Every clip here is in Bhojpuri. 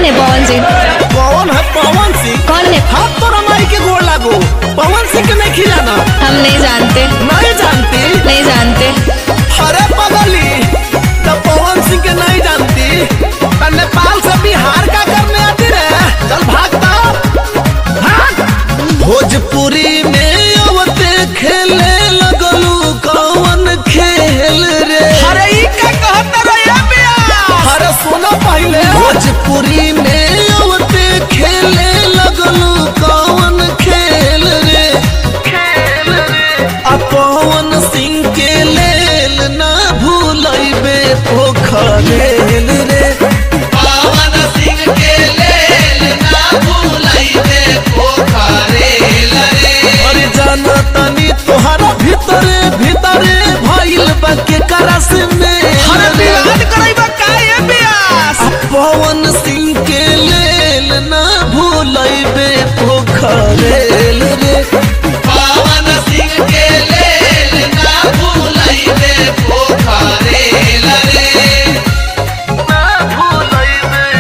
है पवन सिंह कौन है पवन सिंह कौन है हाथ तो रमाई के गोड़ लागो पवन सिंह के नहीं खिलाना हम नहीं जानते नहीं जानती नहीं जानते अरे पगली तो पवन सिंह के नहीं जानती तो नेपाल से बिहार का करने आती रे चल भागता भाग भोजपुरी में अवते खेले लगलू कौन खेल रे अरे ई का कहत रहे बिया अरे सुनो पहले भोजपुरी में अवते खेले लगलू कौन खेल रे खेल रे आ पवन सिंह के लेल ना भूलैबे पोखरेल रे पवन सिंह के लेल ना भूलैबे पोखरेल रे अरे जाना तनी तोहरा भीतरे भीतरे भइल बा के करस में अरे विवाद करैबा काहे बियास पवन सिंह के लेल ना भूलैबे पोखरेल रे पवन सिंह के लेल ना भूलैबे पोखरेल रे ना भूलैबे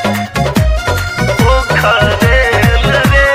पोखरेल रे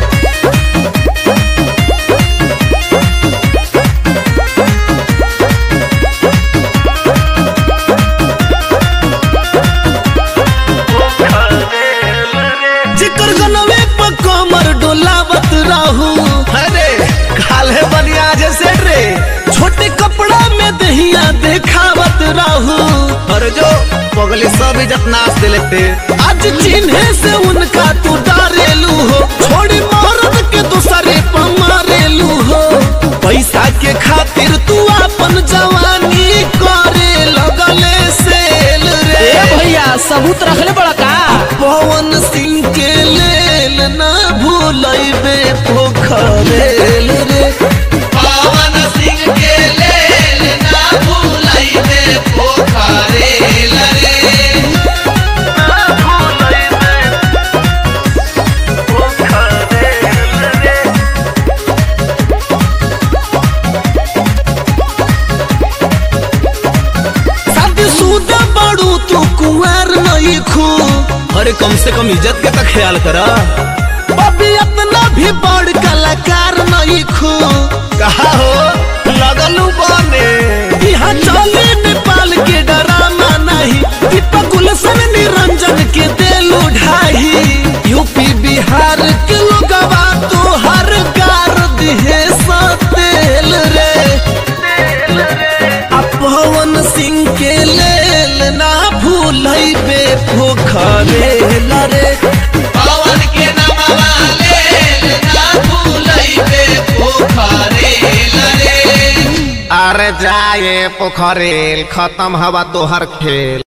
जिकर गनवे पर कमर डोलावत रहू अरे काले बनिया जैसे रे छोटे कपड़ा में दहिया देखावत रहू अरे जो पगली सब इज्जत नाच दे लेते आज चिन्हे से उनका तू डारेलू हो छोड़ी मरद के दूसरे पर मारेलू हो पैसा के खातिर तू अपन जवानी करे लगले सेल रे भैया सबूत रखले बड़ा का पवन सिंह के लेल ना भूलैबे पोखरेल रे पवन सिंह के लेल ना भूलैबे पोखरेल रे ना भूलैबे पोखरेल रे शादीशुदा बड़ू तू कुंवर नहीं खू अरे कम से कम इज्जत के तो ख्याल करा अभी इतना भी बड़ कलाकार नहीं खू कहा हो लगलू बने यहाँ चले नेपाल के डराना नहीं दीपक गुलशन निरंजन के दिल ढाई यूपी बिहार के लोगवा तो हर गार दिहे सतेल रे आ पवन सिंह के लेल ना भूलैबे पोखरेल रे पवन के नमवा लेल ना भूलैबे पोखरेल रे अरे जाए पोखरेल खत्म हवा तोहर खेल